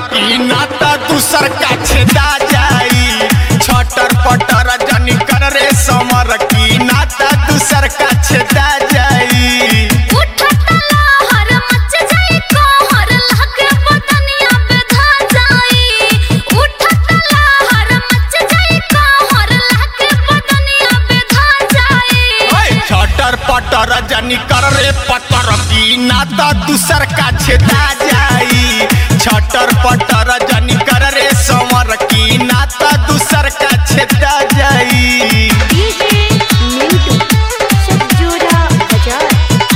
की नाता दूसर का छेदा जाई छटर पटर जनी कर रे समर की नाता दूसर का छेदा जाई उठत लहर मच जाई कहर लागे बदनिया बेधा जाई उठत लहर मच जाई कहर लागे बदनिया बेधा जाई ओए छटर पटर जनी कर रे पतर की नाता दूसर का छेदा जाई छटर पटर जनी कर रे समर की नाता दूसर का छेदा जाई डीजे मिंटू सज्जोरा बाजार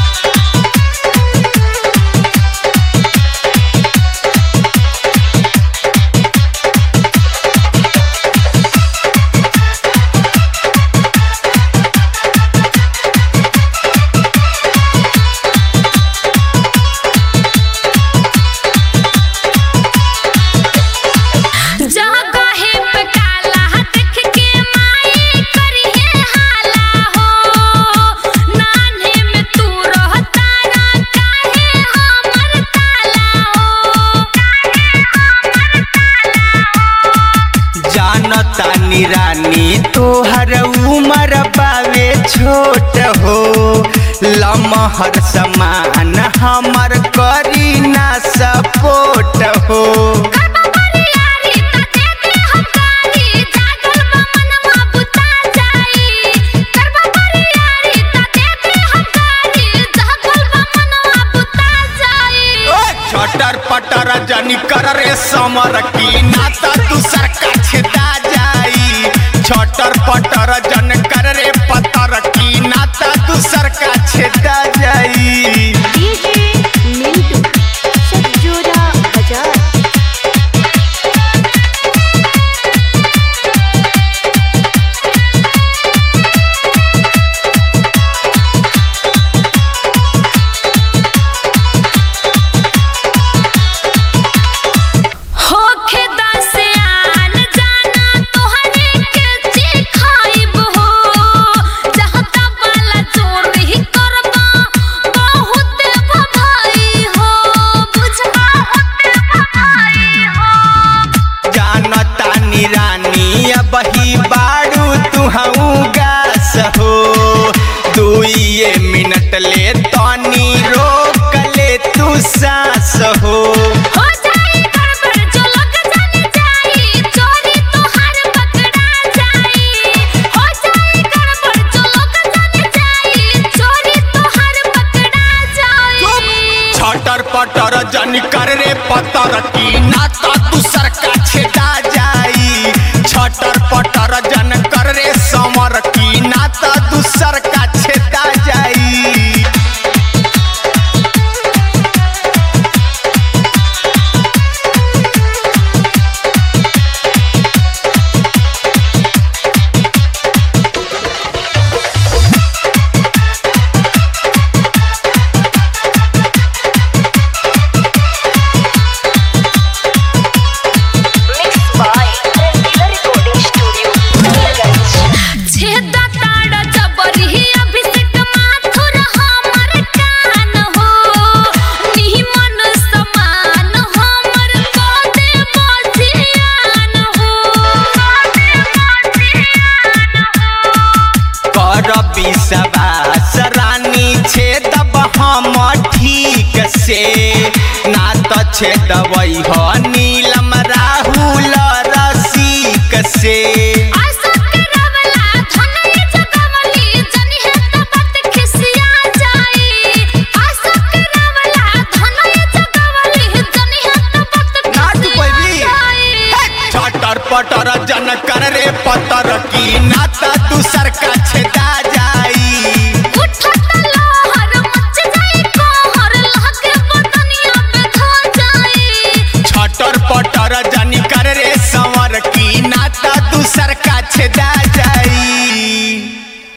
जगहे पे काला देख के माई करी है हाला हो नान्हे में तू रहता ना काहे हमर ताला हो काहे हमर ताला हो जानता निरानी तोहर उमर बावे छोट हो लमहर समान हमर करी ना सपोर्ट हो करबा बरियारी त देखे हम कारी जागल बा मनवा बुता जाई करबा बरियारी त देखे हम कारी जागल बा मनवा बुता जाई छटर पटर जनी कर रे समर की नाता दूसर का छेदा जाई छटर पटर जन कर रे पतर की नाता दूसर का छेदा जाई डीजे मिंटू सज्जोरा बाजार होखे दसे आन जाना तोहरे के चिखाइब हो जहता वाला चोरी करबा बहुत भभाई हो बुझबा बहुत भभाई हो जानता निरानी अब ही बारू तुहू गास हो दुइये मिनट ले तनी रोक ले तू सांस हो हो जाई गड़बड़ जो लोग जाने जाई चोरी तोहार पकड़ा जाई हो जाई गड़बड़ जो लोग जाने जाई चोरी तोहार पकड़ा जाई छटर पटर जन कर रे पतर की नाता दूसर का छेदा जाई छटर पटर जन कर रे समर की नाता दूसर का छेदा जाई mix by Rangila recording studio छेदा ताड़ा जबरी अभिषेक माथुर हमर कान हो निमन समान हमर कोदे बजियान हो कोदे बजियान हो कर विश्वास रानी छेदब हम ठीक से ना तो छेदब हनी